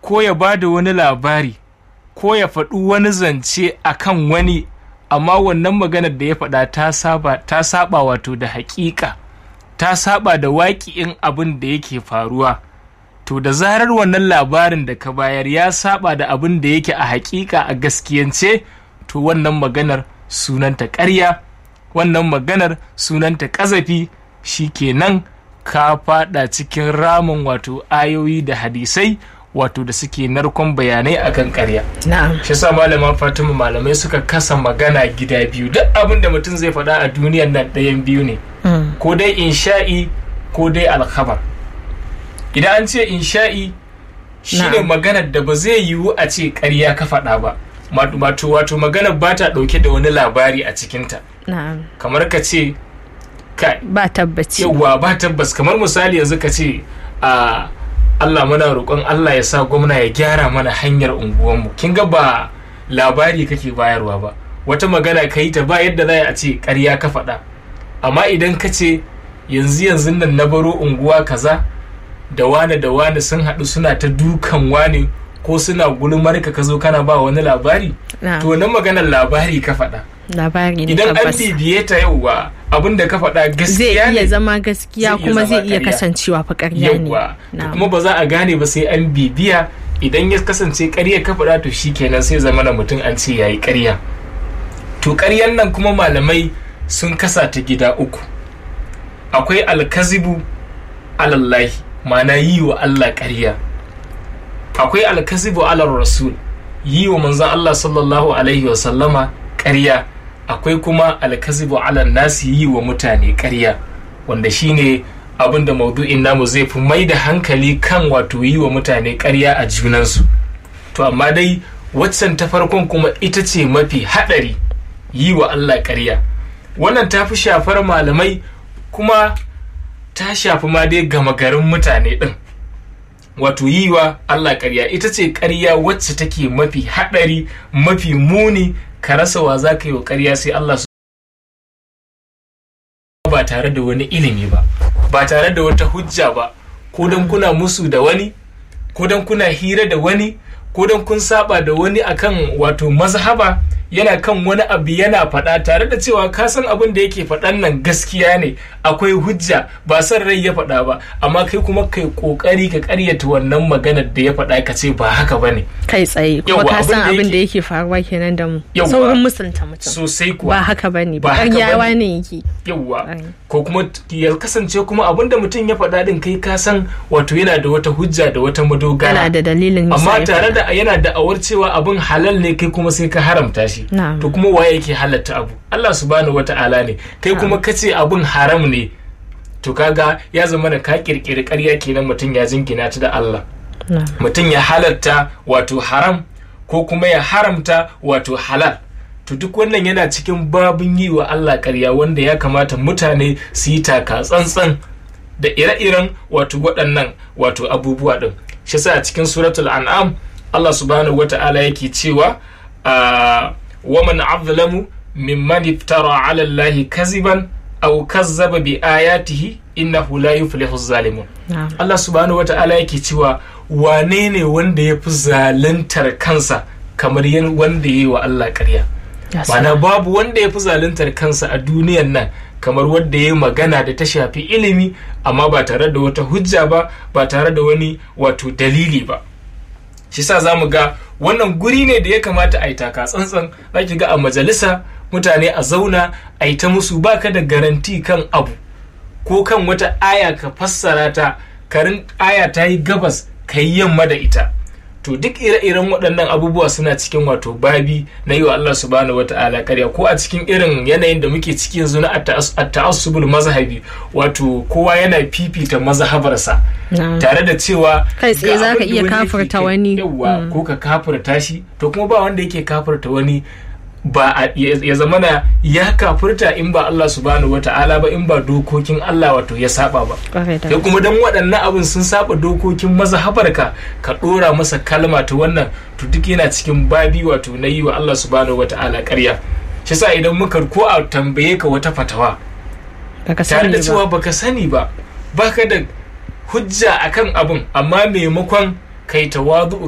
ko ya ba da wani labari ko ya faɗi wani zance a kan wani amma wannan maganar da ya faɗa ta saba ta saba wato da haƙiƙa ta saba da waƙi'in abin da yake faruwa to da zarar wannan labarin da ka bayar ya saba da abin da yake a haƙiƙa a gaskiyance to wannan maganar sunanta ƙarya wannan maganar sunanta ƙazafi kenan ka fada cikin ramin wato ayoyi da hadisai wato da suke narkon bayanai akan ƙarya na'am shi sa malama fatima malamai suka kasa magana gida biyu duk abin da mutum zai faɗa a duniyan nan ɗayan biyu ne ko dai insha'i ko dai alkhabar idan an ce insha'i shine Na'am. maganar da ba zai yiwu a ce ƙarya ka faɗa ba wato wato maganar ba ta ɗauke da wani labari a cikinta na'am kamar ka ce kai ba tabbaci yawwa ba tabbas kamar misali yanzu ka ce a Allah muna roƙon Allah ya sa gwamna ya gyara mana hanyar unguwanmu kin ga ba labari kake bayarwa ba wata magana ka yi ta ba yadda za a ce ƙarya ka faɗa amma idan ka ce yanzu yanzu nan na baro unguwa kaza da wane da wane sun haɗu suna ta dukan wane ko suna gulmar ka ka zo kana ba wani labari na'am to wannan maganar labari ka faɗa labari ne idan an tabbas bibiye ta yauwa abin da ka faɗa zai gaskiya iya ne zama gaskiya Zai iya kuma zama zai iya ƙarya. kasancewa fa ƙarya ne yawwa to Na'am. kuma ba za a gane ba sai an bibiya idan ya kasance ƙarya ka faɗa to shi kenan sai zama na mutum an ce yayi ƙarya to ƙaryan nan kuma malamai sun kasa ta gida uku akwai alkazibu alallahi ma'ana yi wa Allah ƙarya akwai alkazibu alar rasul yi wa manzon Allah sallallahu alaihi wa sallama ƙarya akwai kuma alkazibu alar nasi yi wa mutane ƙarya wanda shine abin da maudu'in namu zai fi mai da hankali kan wato yi wa mutane ƙarya a junansu to amma dai waccan ta farkon kuma ita ce mafi haɗari yi wa Allah ƙarya wannan ta fi shafar malamai kuma ta shafi ma dai gama garin mutane ɗin wato yi wa Allah ƙarya ita ce ƙarya wacce take mafi haɗari mafi muni ka rasa wa za ka yi wa ƙarya sai Allah su ba tare da wani ilimi ba ba tare da wata hujja ba ko don kuna musu da wani ko don kuna hira da wani ko don kun saba da wani akan wato mazhaba yana kan wani abu yana faɗa tare da cewa ka san abin da yake faɗan nan gaskiya ne akwai hujja ba san rai ya faɗa ba amma kai kuma kai ƙoƙari ka ƙaryata wannan maganar da ya faɗa ka ce ba haka ba ne kai tsaye kuma Yawwa, ka san abin da abin da yake- yake faruwa kenan da mu Yawwa. saurin musulunta mutum sosai kuwa ba haka bane Ba ba haka ƙaryawa bane. ne yake yawwa Ai. ko kuma t- ya kasance kuma abin da mutum ya faɗa din kai ka san wato yana da wata hujja da wata madogara yana da dalilin yasa amma ya tare faɗa. da yana da awar cewa abin halal ne kai kuma sai ka haramta shi Na'am. to kuma waye yake halatta abu Allah subhanahu wata'ala ne kai kuma ka ce abin haram ne to kaga ya zama da ka kirkiri ƙarya kenan mutum ya jingina ta da Allah Na'am. mutum ya halatta wato haram ko kuma ya haramta wato halal to duk wannan yana cikin babin yi wa Allah ƙarya wanda ya kamata mutane su yi taka tsantsan da ire-iren wato waɗannan wato abubuwa ɗin shi sa a cikin suratul an'am Allah subhanahu wa ta'ala yake cewa a waman azlamu mimman iftara ala Allah kaziban aw kazzaba bi ayatihi innahu la yuflihu zalimun Na'am. Allah subhanahu wa ta'ala yake cewa wane ne wanda ya fi zaluntar kansa kamar yan wanda ya yi wa Allah ƙarya Ya mana sa- babu wanda ya fi zaluntar kansa a duniyan nan kamar wanda ya yi magana da ta shafi ilimi amma ba tare da wata hujja ba ba tare da wani wato dalili ba shi sa za mu ga wannan guri ne da ya kamata a yi taka tsantsan za ki ga a majalisa mutane a zauna a yi ta musu baka da garanti kan abu ko kan wata aya ka fassara ta karin aya ta yi gabas ka yi yamma da ita to duk ire-iren waɗannan abubuwa suna cikin wato babi na yi wa Allah subhanahu wa ta'ala karya ko a cikin irin yanayin da muke ciki yanzu na at-ta'assubul mazhabi wato kowa yana fifita mazhabarsa Na'am. tare da cewa Kai tsaye ga za ka abin da iya wani yake kafirta kai. wani. yawwa Mm. ko ka kafirta shi to kuma ba wanda yake kafirta wani ba a- ya ya zamana ya kafirta in ba Allah subhanahu wata'ala ba in ba dokokin Allah wato ya saba ba Kwarai da sai kuma dan waɗannan abin sun saba dokokin mazhabarka ka ɗora masa kalma ta wannan to duk yana cikin babi wato na yi wa Allah subhanahu wata'ala ƙarya shi sa idan muka ko a tambaye ka wata fatawa baka tare sani da ba cewa baka sani ba baka da hujja akan abin amma maimakon kai tawadu